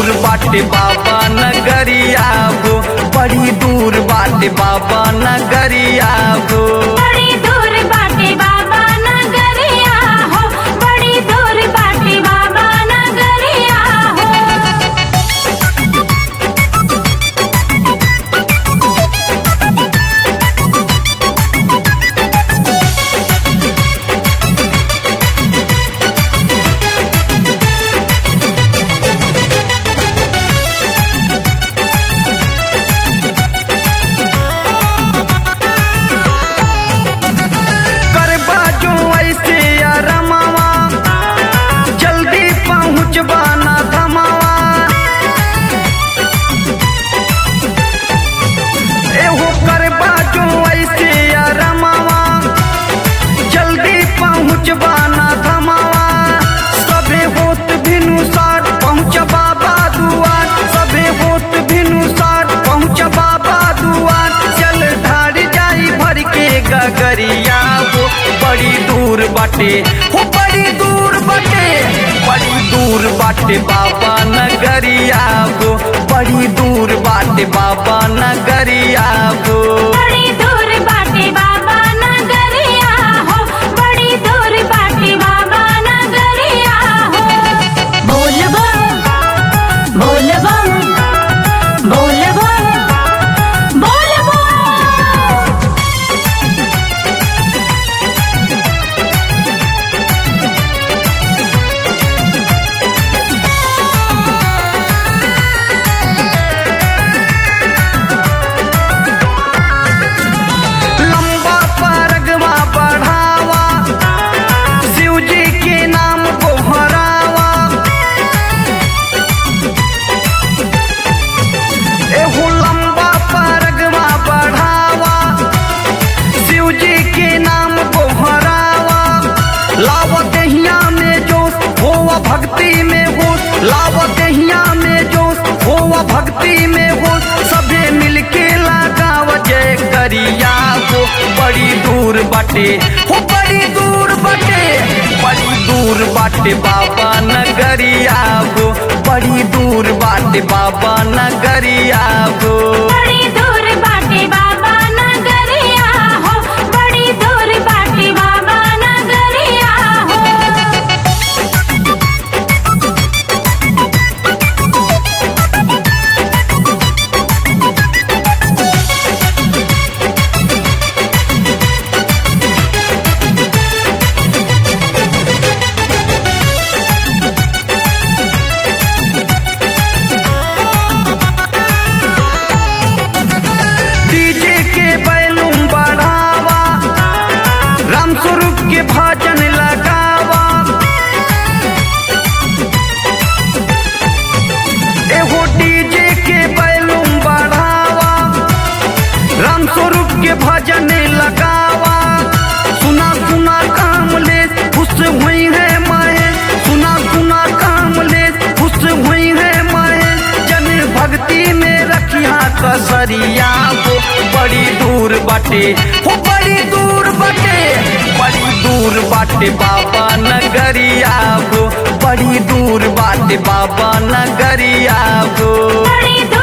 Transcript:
दूर बाटे बाबा नगरिया हो बड़ी दूर बाटे बाबा नगरिया हो बड़ी दूर बाटे बाबा नगरिया हो बड़ी दूर बाटे बाबा नगरिया हो करबा जो ऐसे या रमावा जल्दी पहुँचबा ना धमावा एहो करबा जो ऐसे या रमावा जल्दी पहुँचबा ना धमावा सबे होत भिनु सार पहुँचबा दुआर सबे होत भिनु सार पहुँचबा दुआर चल ढार जाई भर के गगरिया हो बड़ी दूर बाटे हो बड़ी दूर बाटे बड़ी दूर बाटे बाबा नगरिया हो बड़ी दूर बाटे बाबा नगरिया हो बड़ी दूर बाटे बाबा नगरिया हो बड़ी दूर बाटे बाबा नगरिया हो बोल बम बोल बम बोल बम बोल बम लंबा परगवा बढ़ावा शिव जी के नाम को हरावा एहो लंबा परगवा बढ़ावा शिव जी के नाम को हरावा लावत हिया में जोश होवा भक्ति में होश लावत हिया में जोश होवा भक्ति में होश सभे मिलके लगाव जय करिया हो बड़ी दूर बाटे हो बड़ी दूर बाटे बड़ी दूर बाटे बाबा नगरिया हो बड़ी दूर बाटे बाबा नगरिया हो बड़ी दूर बाटे बाबा नगरिया हो बड़ी दूर बाटे बाबा नगरिया हो डीजे के बैलूम बढ़ावा राम स्वरूप के भजन लगावा एहो डीजे के बैलूम बढ़ावा राम स्वरूप के भजन लगावा सुना सुना काम ले खुश हुई है माए सुना सुना काम ले खुश हुई है माए जन भक्ति में रखिया कसरिया हो बड़ी दूर बाटे हो बड़ी दूर बाटे बड़ी दूर बाटे बाबा नगरिया हो बड़ी दूर बाटे बाबा नगरिया हो बड़ी दूर